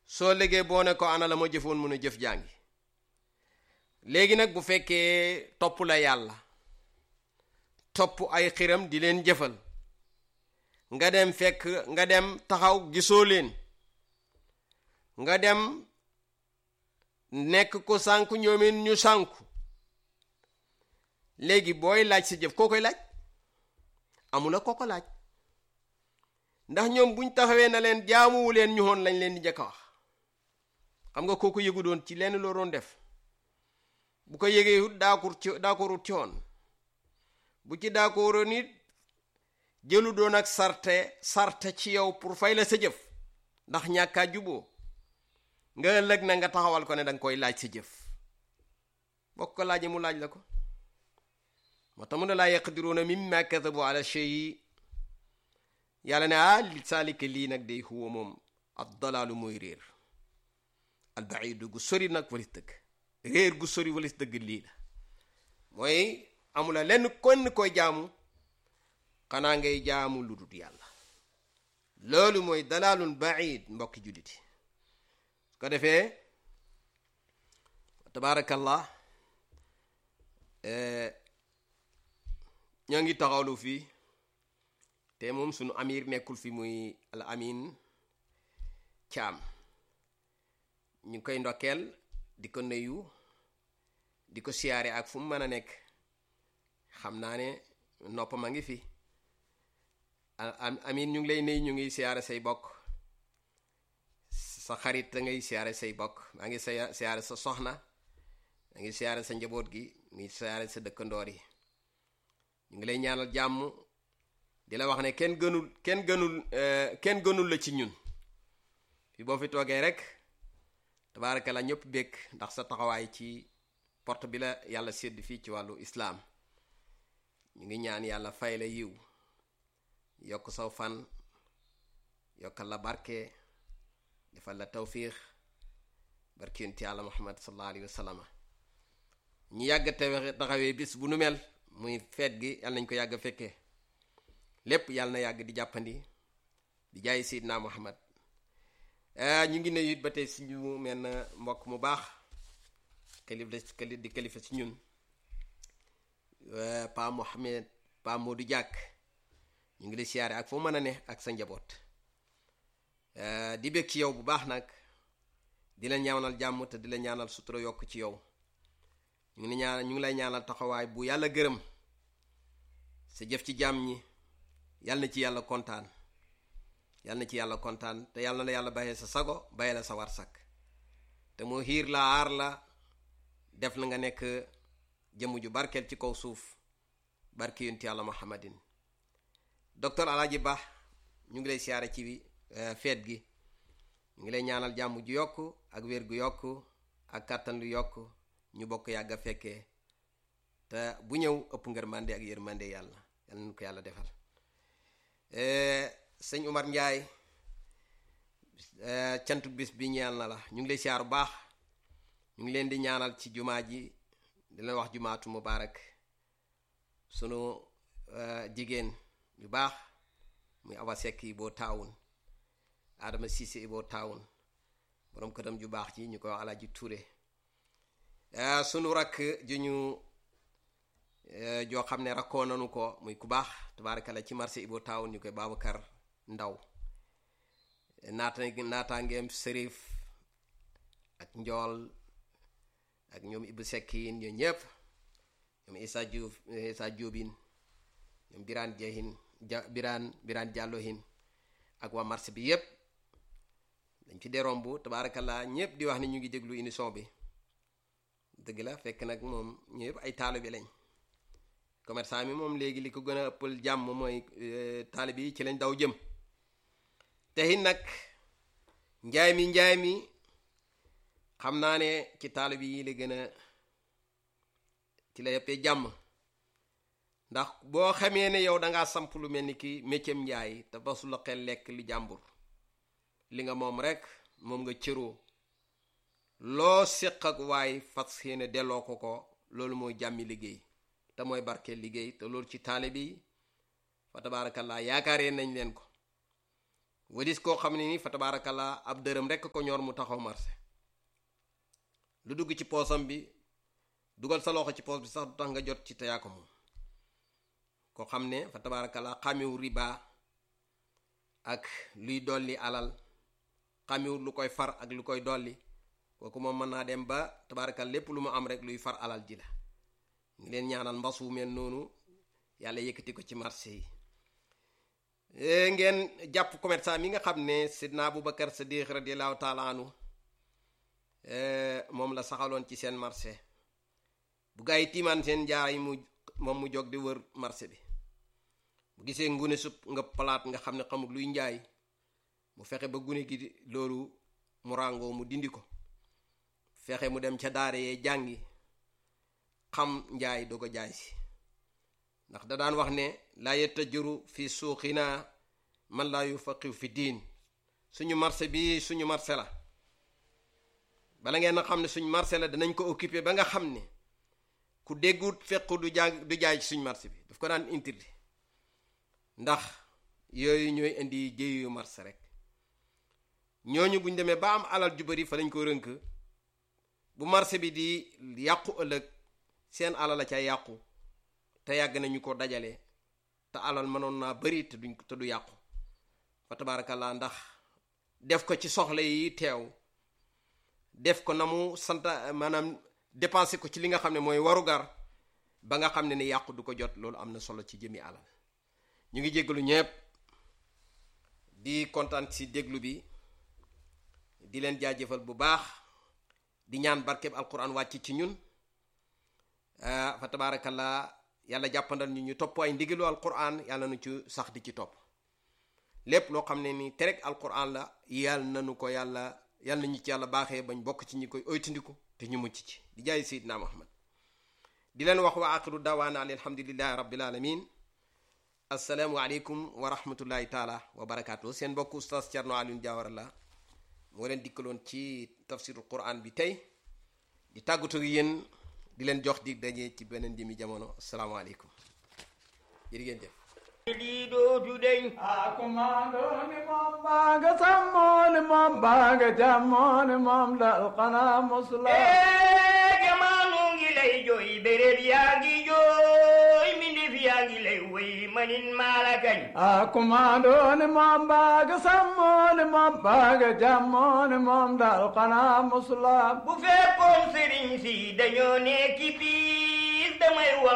soo liggéey boo ne ko ana la ma jëfoon mun a jëf jàngi léegi nag bu fekkee topp la yàlla topp ay xiram di leen jëfal nga dem fekk nga dem taxaw gisoo leen nga dem nekk ko sànku ñoomin ñu sànku léegi booy laaj sa jëf koo koy laaj amula koo ko laaj ndax ñoom buñ taxawee na leen jaamuwu leen ñu woon lañ leen di njëkk a wax xam nga kooku yëgu doon ci lenn loo doon def bu ko yëgee wut daakur ci daakurut ci woon bu ci daakoro nit jëlu doon ak sarte sarte ci yow pour fay la sa jëf ndax ñàkkaa juboo nga ëllëg na nga taxawal ko ne danga koy laaj sa jëf bokk ko laajee mu laaj la ko moo tax mu ne laa yaqdiruuna mimma kadabu ala shay yàlla ne ah li saalika lii nag day huwa moom ad dalaalu mooy réer al baidu gu sori nag walis dëgg réer gu sori walis dëgg lii la mooy amula lenn konn koy jaamu xanaa ngay jaamu lu dul yàlla loolu mooy dalaalun baid mbokki julliti su ko defee tabaarakallah ñoo ngi taxawlu fii te moom sunu amir nekkul fi muy al amin caam ñu ngi koy ndokkeel di ko nuyu di ko siyaare ak fu mu mën a nekk xam naa ne noppam a ngi fi amin ñu ngi lay nuyu ñu ngi siyaare say bokk sa xarit da ngay siyaare say bokk maa ngi sa siyaare sa soxna maa ngi siyaare sa njaboot gi ngi siyaare sa dëkkandoor yi ñu ngi lay ñaanal jàmm di la wax ne kenn gënul kenn gënul kenn gënul la ci ñun fi boo fi toogee rek tabaaraka la ñëpp békk ndax sa taxawaay ci porte bi la yàlla sédd fii ci wàllu islaam ñu ngi ñaan yàlla fay la yiw yokk saw fan yokkal la barke defal la tawfiix barke yonent yàlla muhammad sallallahu alayhi wa sallam ñu yàgg taxawee bis bu nu mel muy feet gi yàlla nañ ko yàgg fekkee lépp yàlla na yàgg di jàppandi di jaay Seydina Muhammad ñu ngi nuyu it ba tey suñu menn mbokk mu baax kilifa di kilifa si ñun Pa Mohamed Pa Modou Diak ñu ngi lay siyaare ak foo mën a ne ak sa njaboot di bég ci yow bu baax nag di la ñaanal jàmm te di la ñaanal sutura yokk ci yow ñu ngi ñaan ñu ngi lay ñaanal taxawaay bu yàlla gërëm sa jëf ci jàmm ñi yàlla na ci yàlla kontaan yàlla na ci yàlla kontaan te yàlla na yàlla bàyyee sa sago bàyyee la sa war sakk te moo xiir la aar la def la nga nekk jëmm ju barkeel ci kaw suuf barki yonent yàlla muhammadin docteur Alaaji Ba ñu ngi lay siyaare ci feet gi ñu ngi lay ñaanal jàmm ju yokk ak wér gu yokk ak kàttan lu yokk ñu bokk yàgg a fekkee te bu ñëw ëpp ngërmande ak yërmande yàlla yàlla nañu ko yàlla defal sëñ Umar Njaay cantu bis bi ñeel na la ñu ngi lay siyaar bu baax ñu ngi leen di ñaanal ci jumaa ji di leen wax jumaatu mubaarak sunu jigéen yu baax muy Awa Sekk yi boo taawun Adama Siise yi boo taawun borom këram ju baax ji ñu koy wax Alaaji Ture sunu rakk ju ñu joo xam ne rakkoo nanu ko muy ku baax tabaarakalla ci marché Ibo Town ñu koy Babacar Ndaw naata naataangeem sërif ak njool ak ñoom Ibu Sekkin ñoo ñëpp ñoom Isa Diouf Isa Diobin ñoom Biraan Jehin ja Biraan Biraan Jàllohin ak waa marché bi yépp dañ fi dee romb tabaarakalla ñëpp di wax ne ñu ngi déglu émission bi dëgg la fekk nag moom ñëpp ay taalibe lañ commerçant mi moom léegi li ko gën a ëppal jàmm mooy taalibe yi ci lañ daw jëm te it nag njaay mi njaay mi xam naa ne ci taalibe yi la gën a ci la yëppee jàmm ndax boo xamee ne yow dangaa samp lu mel ni ki méccam njaay te basu la xel lekk li jàmbur li nga moom rek moom nga cëroo loo séq ak waay fas yéene delloo ko ko loolu mooy jàmmi liggéey te mooy barkeel liggéey te loolu ci taalibe yi fa tabaarakallaa yaakaaree nañ leen ko wadis koo xam ne ni fa tabaarakallaa ab dërëm rekk ko ñor mu taxaw marché lu dugg ci poosam bi dugal sa loxo ci poos bi sax du tax nga jot ci te yaa ko moom koo xam ne fa tabaarakallaa xàmmiwul riba ak luy dolli alal xàmmiwul lu koy far ak lu koy dolli kooku moom mën naa dem ba tabaarakal lépp lu mu am rek luy far alal ji la ngi leen ñaanal mbasu mel noonu yàlla yëkkati ko ci marché yi ngeen jàpp commerçant mi nga xam ne sidna Abubakar Sadiq radiallahu taala anhu moom la saxaloon ci seen marché bu gaa yi tiimaan seen jaay mu moom mu jóg di wër marché bi bu gisee ngune sup nga palaat nga xam ne xamul luy njaay mu fexe ba gune gi loolu mu ràngoo mu dindi ko fexe mu dem ca daara yee jàngi xam njaay doo ko jaay si ndax da daan wax ne laa yattajiru fi suuqina man laa yufaqihu fi diin suñu marché bi suñu marché la bala ngeen a xam ne suñu marché la danañ ko occupé ba nga xam ne ku déggut fekk du jàng du jaay ci suñu marché bi daf ko daan interdit ndax yooyu ñooy indi jéeyu marché rek ñooñu buñ demee ba am alal ju bari fa lañ ko rënk bu marché bi di yàqu ëllëg seen alal la ca yàqu te yàgg nañu ko dajale te alal mënoon naa bari te duñ te du yàqu fa tabaarakallaa ndax def ko ci soxla yi teew def ko na mu sant maanaam dépensé ko ci li nga xam ne mooy warugar ba nga xam ne ni yàqu du ko jot loolu am na solo ci jëmi alal ñu ngi jéggalu ñépp di kontaan ci déglu bi di leen jaajëfal bu baax di ñaan barkeb alquran wàcc ci ñun fa tabaarakallaa yàlla jàppandal ñu ñu topp ay ndigalu alquran yàlla nu ci sax di ci topp lépp loo xam ne ni tereg alquran la yàlla nanu ko yàlla yàlla nañu ci yàlla baaxee bañ bokk ci ñi koy oytandiku te ñu mucc ci di jaay seydina muhammad di leen wax wa aqiru dawaana an alhamdulillahi rabbil alamin assalaamu aleykum wa rahmatullahi taala wa barakaatu seen mbokk oustaz Thierno Alioune Diawara la moo leen dikkaloon ci tafsirul quran bi tey di tàggatu yéen di leen jox di daje ci beneen jëmi jamono asalaamaaleykum jërë ngeen jëf ɗi ɗootu ɗen akumaɗoni mom baga sammoni mom baga jammoni mom dalkana musla e jamanungi ley joyi ɓerel yaagi joyi minde fiyaagi ley woyi manin mala kañ akumaɗoni mom baga sammoni mom baga jammoni mom dalkana musla bu fekkoon sëriñ si dañoo nekki biir damay wax